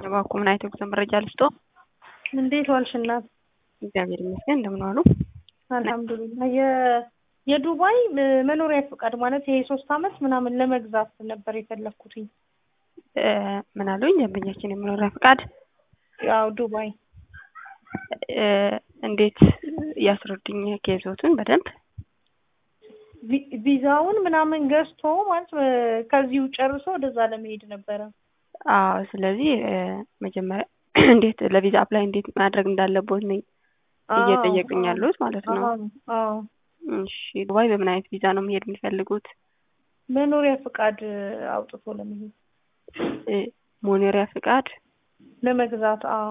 እባክዎ ምን አይነት የጉዞ መረጃ ልስጦ? እንዴት ዋልሽ እናት? እግዚአብሔር ይመስገን እንደምን ዋሉ? አልሐምዱሊላህ። የ- የዱባይ ም- መኖሪያ ፈቃድ ማለት ይሄ ሶስት አመት ምናምን ለመግዛት ነበር የፈለግኩትኝ። እ፣ ምን አሉኝ? ደንበኛችን የመኖሪያ ፈቃድ ያው ዱባይ እ፣ እንዴት ያስረዱኝ ኬዞቱን በደንብ ቪ- ቪዛውን ምናምን ገዝቶ ማለት እ፣ ከዚሁ ጨርሶ ወደዛ ለመሄድ ነበረ። አዎ ስለዚህ እ፣ መጀመሪያ እንዴት ለቪዛ አፕላይ እንዴት ማድረግ እንዳለቦት ነኝ እየጠየቁኝ አዎ፣ ያሉት ማለት ነው። አዎ፣ አዎ። እሺ ዱባይ በምን አይነት ቪዛ ነው መሄድ የሚፈልጉት? መኖሪያ ፈቃድ አውጥቶ ለመሄድ እ፣ መኖሪያ ፍቃድ ለመግዛት። አዎ።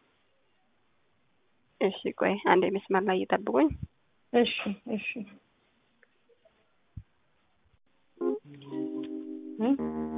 እሺ ቆይ አንድ መስመር ላይ እየጠብቁኝ። እሺ፣ እሺ። እ?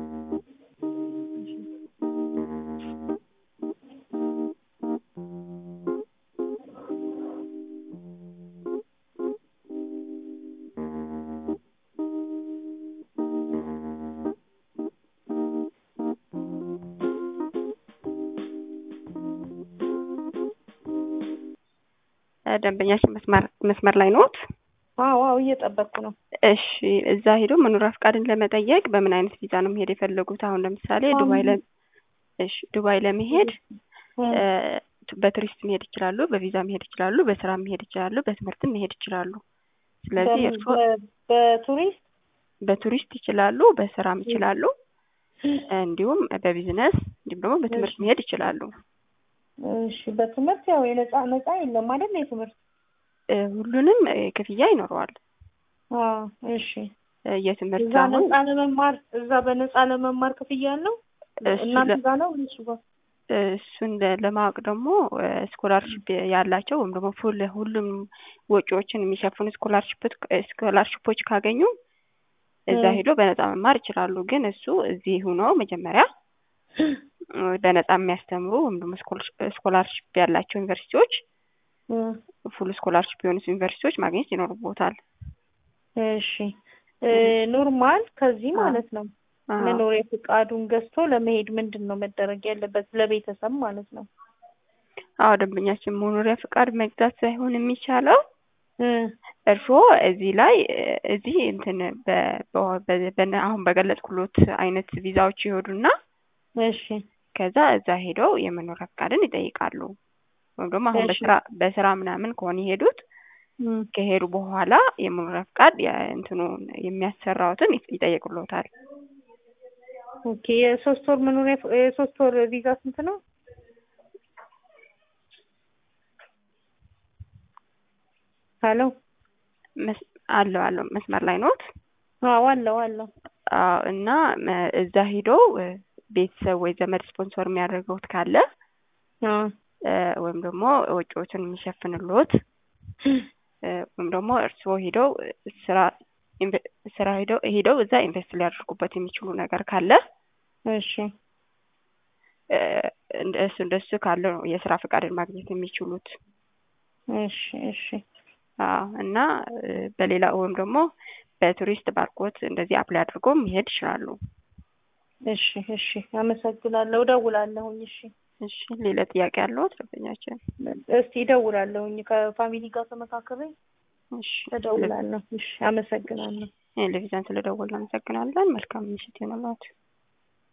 እ፣ ደንበኛችን መስመር መስመር ላይ ኖት? አዎ፣ አዎ፣ እየጠበቅኩ ነው። እሺ እዛ ሄዶ መኖሪያ ፍቃድን ለመጠየቅ በምን አይነት ቪዛ ነው መሄድ የፈለጉት? አሁን ለምሳሌ ዱባይ ለ እሺ ዱባይ ለመሄድ እ፣ እ፣ በቱሪስት መሄድ ይችላሉ፣ በቪዛ መሄድ ይችላሉ፣ በስራ መሄድ ይችላሉ፣ በትምህርትም መሄድ ይችላሉ። ስለዚህ በምን- እርስዎ በ- በቱሪስት በቱሪስት ይችላሉ፣ በስራም ይችላሉ፣ እንዲሁም በቢዝነስ እንዲሁም ደግሞ በትምህርት መሄድ ይችላሉ። እሺ በትምህርት ያው የነጻ ነጻ የለም አይደል? የትምህርት እ፣ ሁሉንም እ፣ ክፍያ ይኖረዋል። አዎ እሺ። እ፣ የትምህርት እዛ አሁን ነጻ ለመማር እዛ በነጻ ለመማር ክፍያ አለው እሱ እናንተ ለ- ጋር ነው እሱ ጋር? እሱን ለ- ለማወቅ ደግሞ ስኮላርሽፕ ያላቸው ወይም ደግሞ ፉል ሁሉም ወጪዎችን የሚሸፍኑ ስኮላርሽፕ ስኮላርሽፖች ካገኙ እዛ እ። ሄዶ በነጻ መማር ይችላሉ። ግን እሱ እዚህ ሆኖ መጀመሪያ እ፣ በነጻ የሚያስተምሩ ወይም ደግሞ ስኮላርሽፕ ያላቸው ዩኒቨርሲቲዎች እ፣ ፉል ስኮላርሽፕ የሆኑት ዩኒቨርሲቲዎች ማግኘት ይኖርቦታል። እሺ እ፣ ኖርማል ከዚህ አዎ። ማለት ነው አዎ። መኖሪያ ፈቃዱን ገዝቶ ለመሄድ ምንድን ነው መደረግ ያለበት ለቤተሰብ ማለት ነው? አዎ ደንበኛችን መኖሪያ ፍቃድ መግዛት ሳይሆን የሚቻለው እ፣ እርስዎ እዚህ ላይ እ፣ እዚህ እንትን በ- በ- በ- በነ- አሁን በገለጽኩሎት አይነት ቪዛዎች ይሄዱና እሺ ከዛ እዛ ሄደው የመኖሪያ ፍቃድን ይጠይቃሉ። ወይም ደግሞ አሁን እሺ። በስራ በስራ ምናምን ከሆነ የሄዱት እ፣ ከሄዱ በኋላ የመኖሪያ ፍቃድ እንትኑን የሚያሰራውትን ይጥ- ይጠይቁሎታል። ኦኬ የሶስት ወር መኖሪያ ፈ- የሶስት ወር ቪዛ ስንት ነው? ሄሎ መስ- አለው አለው መስመር ላይ ኖት? አዎ አለው አለው አዎ እና መ- እዛ ሄደው እ፣ ቤተሰብ ወይ ዘመድ ስፖንሰር የሚያደርገውት ካለ አዎ እ፣ ወይም ደግሞ ወጪዎችን የሚሸፍንሎት እ፣ ወይም ደግሞ እርስዎ ሄደው እ፣ ስራ ኢንቨ- ስራ ሄደው ሄደው እዛ ኢንቨስት ሊያደርጉበት የሚችሉ ነገር ካለ እሺ እ፣ እንደ እሱ እንደሱ ካለ ነው የስራ ፈቃድን ማግኘት የሚችሉት። እሺ እሺ አዎ እና እ፣ በሌላ ወይም ደግሞ በቱሪስት ባርኮት እንደዚህ አፕላይ አድርጎ መሄድ ይችላሉ። እሺ እሺ አመሰግናለሁ እደውላለሁኝ እሺ እሺ ሌላ ጥያቄ ያለዎት ደንበኛችን? እስቲ እደውላለሁኝ ከፋሚሊ ጋር ተመካከሬ እሺ እደውላለሁ እሺ አመሰግናለሁ ቴሌቪዥን ስለደወልን አመሰግናለን። መልካም ምሽት ይሁንልዎት።